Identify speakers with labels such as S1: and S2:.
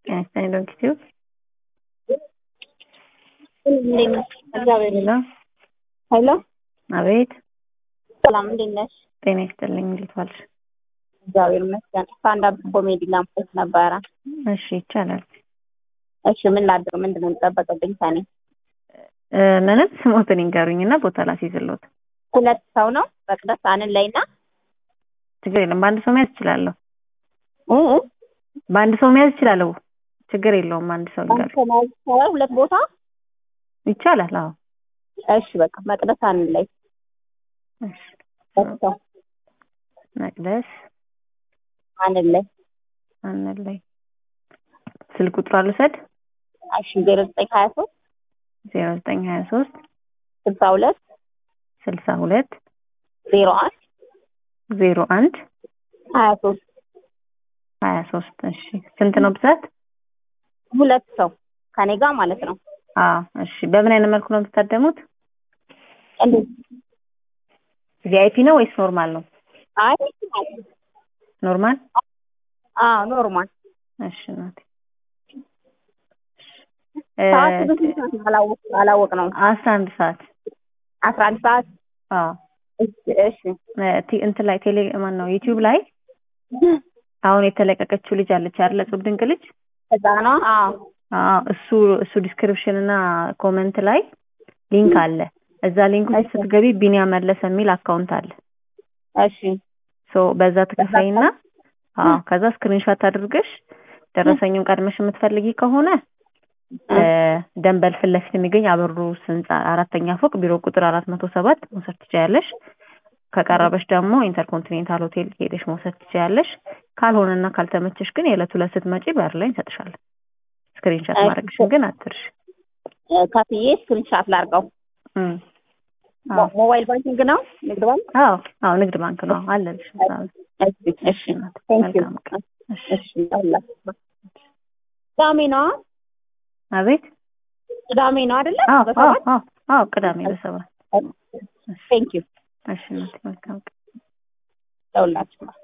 S1: ጤና ዶንኪ ቲዩብ
S2: እግዚአብሔር
S1: ሄሎ
S2: ሄሎ፣
S1: አቤት
S2: ሰላም እንዴት ነሽ?
S1: ጤና ይስጥልኝ እንዴት ዋልሽ
S2: እግዚአብሔር ይመስገን። ስታንዳፕ ኮሜዲ ለማየት ነበረ።
S1: እሺ ይቻላል
S2: እሺ ምን ላድርግ? ምንድን ነው የሚጠበቅብኝ ከኔ?
S1: እ ምንም ስሞትን ይንገሩኝ እና ቦታ ላስይዝልዎት
S2: ሁለት ሰው ነው መቅደስ አንን ላይ እና
S1: ችግር የለም በአንድ ሰው መያዝ እችላለሁ
S2: እ እ
S1: በአንድ ሰው መያዝ እችላለሁ ችግር የለውም አንድ ሰው ይንገሩኝ
S2: አንተ ማለት ይቻላል ሁለት ቦታ?
S1: ይቻላል አዎ
S2: እሺ በቃ መቅደስ አንን ላይ
S1: እሺ
S2: ሁለት ሰው
S1: መቅደስ
S2: አንን ላይ
S1: አንን ላይ ስልክ ቁጥሯ ልውሰድ
S2: እሺ ዜሮ ዘጠኝ ሀያ ሶስት
S1: ዜሮ ዘጠኝ ሀያ ሶስት
S2: ስልሳ ሁለት
S1: ስልሳ ሁለት
S2: ዜሮ አንድ
S1: ዜሮ አንድ
S2: ሀያ ሶስት
S1: ሀያ ሶስት እሺ ስንት ነው ብዛት
S2: ሁለት ሰው ከኔ ጋር ማለት ነው።
S1: አዎ እሺ በምን አይነት መልኩ ነው የምትታደሙት
S2: እንዴት?
S1: ቪአይፒ ነው ወይስ ኖርማል ነው
S2: አይ
S1: ኖርማል
S2: አዎ ኖርማል
S1: እሺ እናቴ
S2: ሰዓት በስንት ሰዓት ነው? አላወቅ አላወቅነውም።
S1: አስራ አንድ ሰዓት
S2: አስራ አንድ ሰዓት
S1: አዎ
S2: እሺ እሺ
S1: እ ቲ- እንትን ላይ ቴሌ ማን ነው ዩቲዩብ ላይ አሁን የተለቀቀችው ልጅ አለች አይደለ እጹብ ድንቅ ልጅ
S2: ህፃኗ አዎ
S1: አዎ እሱ እሱ ዲስክሪፕሽን እና ኮመንት ላይ ሊንክ አለ እዛ ሊንክ ውስጥ ስትገቢ ቢኒያም መለሰ የሚል አካውንት አለ
S2: እሺ
S1: ሶ በዛ ትከፍይና አዎ ከዛ ስክሪንሾት አድርገሽ ደረሰኙን ቀድመሽ የምትፈልጊ ከሆነ እ ደንበል ፊት ለፊት የሚገኝ አበሩስ ህንጻ አራተኛ ፎቅ ቢሮ ቁጥር አራት መቶ ሰባት መውሰድ ትችያለሽ። ከቀረበሽ ደግሞ ኢንተርኮንቲኔንታል ሆቴል ሄደሽ መውሰድ ትችያለሽ። ካልሆነና ካልተመቸሽ ግን የዕለት ሁለት ስትመጪ በር ላይ እንሰጥሻለን። ስክሪንሾት ማድረግሽን ግን አትርሽ።
S2: እ ከፍዬ ስክሪንሻት ላድርገው።
S1: እም አዎ
S2: ሞ- ሞባይል ባንኪንግ ነው ንግድ ባንክ?
S1: አዎ አዎ ንግድ ባንክ ነው አለልሽ። እዛ ነው።
S2: እሺ እሺ ቴንክ ዩ
S1: መልካም ቀን። እሺ
S2: እሺ ይኸውላችሁ። ቅዳሜ ነው
S1: አቤት
S2: ቅዳሜ ነው አይደለ?
S1: አዎ አዎ
S2: በሰባት
S1: አዎ አዎ ቅዳሜ በሰባት
S2: ቴንክ ዩ
S1: እሺ እናቴ መልካም ቀን።
S2: ይኸውላችሁ